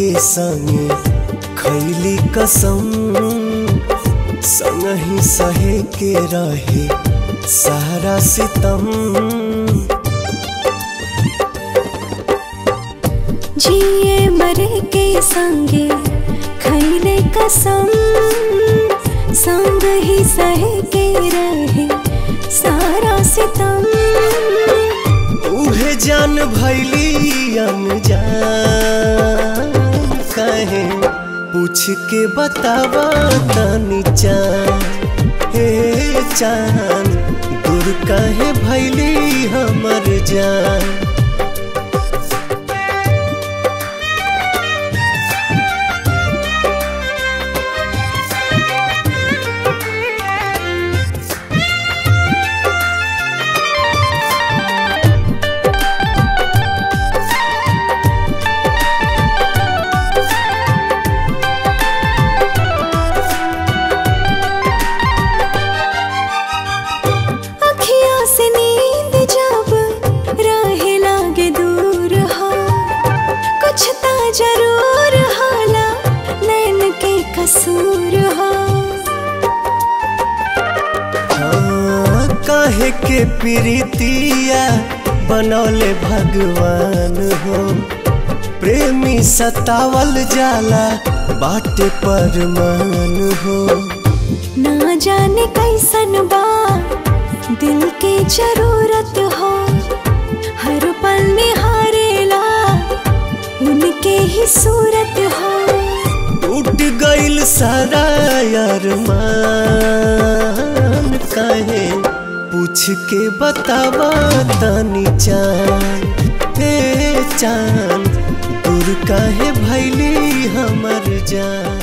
के संगे खैली कसम संग ही सहे के रहे सारा सितम जिए मरे के संगे खैले कसम संग ही सहे के रहे सारा सितम उहे जान भैली अनजान कहे पूछ के बतावा तनी चान हे चान दूर कहे भैली हमर जान अखिया से नींद जब रहे लागे दूर हो कुछ ता जरूर होला नैन के कसूर हो हाँ, काहे के प्रीतिया बनौले भगवान हो प्रेमी सतावल जाला बाटे पर मान हो ना जाने कैसन बा दिल के जरूरत हो हर पल निहारेला उनके ही सूरत हो टूट गइल सारा अरमान काहे पूछ के बतावा तनी चान हे चान दूर काहे भैली हमर जान